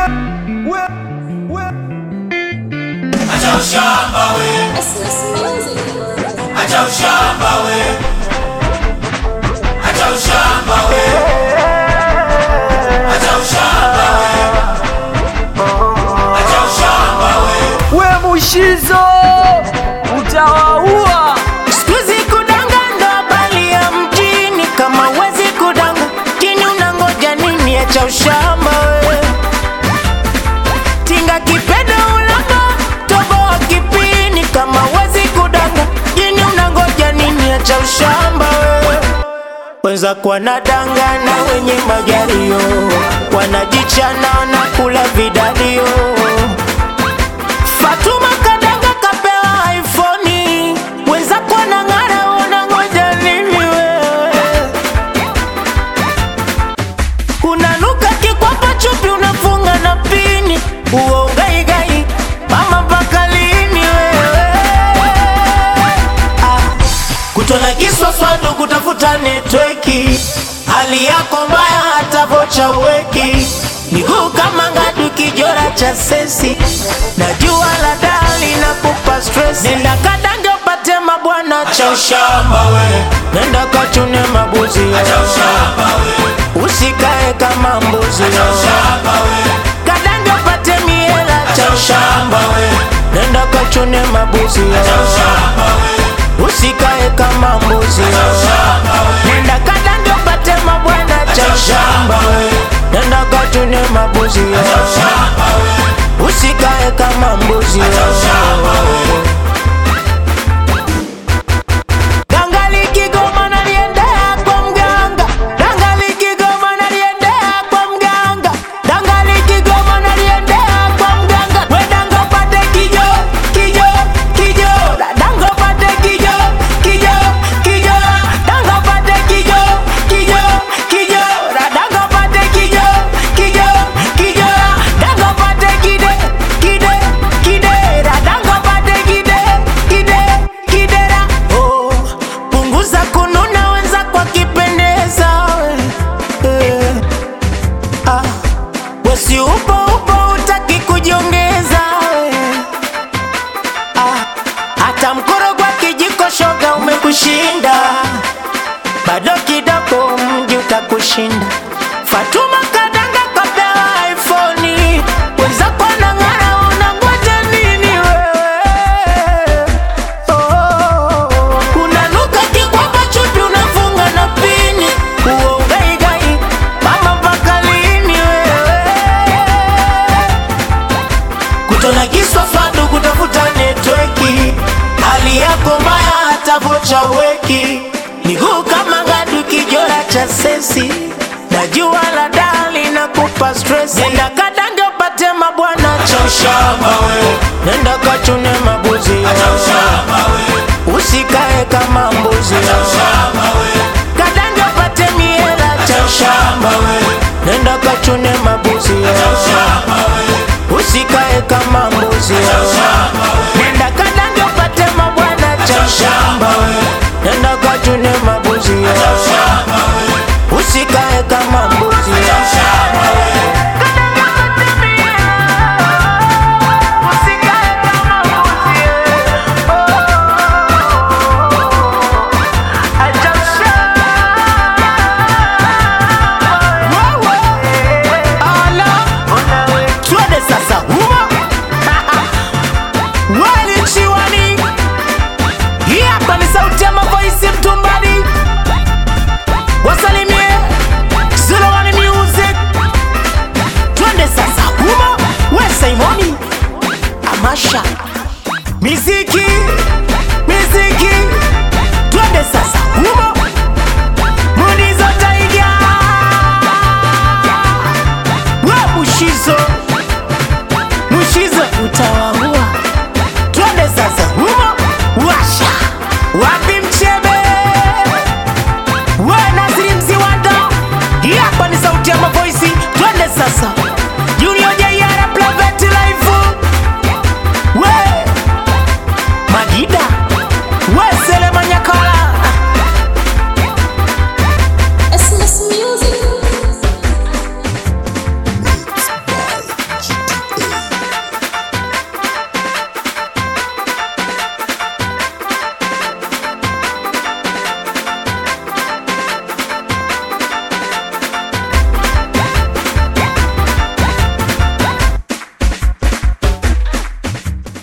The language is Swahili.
Acha ushamba we, acha ushamba we, acha ushamba we, acha ushamba we, acha ushamba we. We Mushizo utawaua. Sikuizi kudanga ndo habari ya mjini, kama wezi kudanga chini, unangoja nini? Acha ushamba we, tinga kipedo ulamba tobo wa kipini, kama wezi kudanga chini, unangoja nini? Acha ushamba we wenzako wanadangana wenye magario, wanajichana wanakula vidadio. Fatuma kadanga kapewa iPhone, wenzako wanang'ara, unangoja nini wewe? Unanuka kikwapa chupi, unafunga na pini, uo ugaigai, mama mpaka lini wewe? Ah, kutona kiswaswadu kutafuta netweki, hali yako mbaya hata vocha uweki, miguu kama ngadu kijora cha sesi, na jua la dali na kupa stress. Nenda kadange upate mabwana cha ushamba we, nenda kachune mabuzi Acha ushamba we, usikae kama mbuzi acha ushamba we, kadange upate miela cha ushamba we, nenda kachune mabuzi acha ushamba we, usikae kama mbuzi ushamba we, nenda kadange upate mabwana cha ushamba we, nenda kachune mabuzi ushamba we, usikae kama mbuzi ushamba we. Dangali Kigoma naliendea kwa mganga, Dangali Kigoma naliendea kwa mganga, Dangali Kigoma naliendea kwa mganga. We danga upate kijo, kijo, kijo, danga upate kijo, kijo, kijo, danga upate kijo, kijo, kijo, danga upate kijo, kijo, kijo, danga upate kide, kide, kide, danga upate kide, kide, kidera. Oh, punguza kununa wenza kwa kipendeza eh. Ah, wesi upo upo utaki kujiongeza eh. Ah, hata mkorogwa kijiko shoga umekushinda bado kidogo mji utakushinda Fatuma kadanga kapewa iPhone wenzako wanang'ara unangoja nini wewe Oh, unanuka kikwapa chupi unafunga na pini uo ugaigai mama mpaka lini wewe kutona kiswaswadu kutafuta netweki hali yako mbaya hata vocha weki miguu kama ngadu kijora cha sesi na jua la dali na kupa stress nenda kadange upate mabwana cha ushamba we, nenda kachune mabuzi acha ushamba we, usikae kama mbuzi ushamba we, kadange upate miela cha ushamba we, nenda kachune mabuzi ushamba we, usikae kama mbuzi ushamba we, nenda kadange upate mabwana cha ushamba nenda kachune mabuzi ushamba we, usikae kama mbuzi ushamba we. Twende sasa humo wali chiwani hii hapa ni sauti ya mavoisi mtumbani wasalimie Zulawani music twende sasa humo we Simoni Amasha mizizi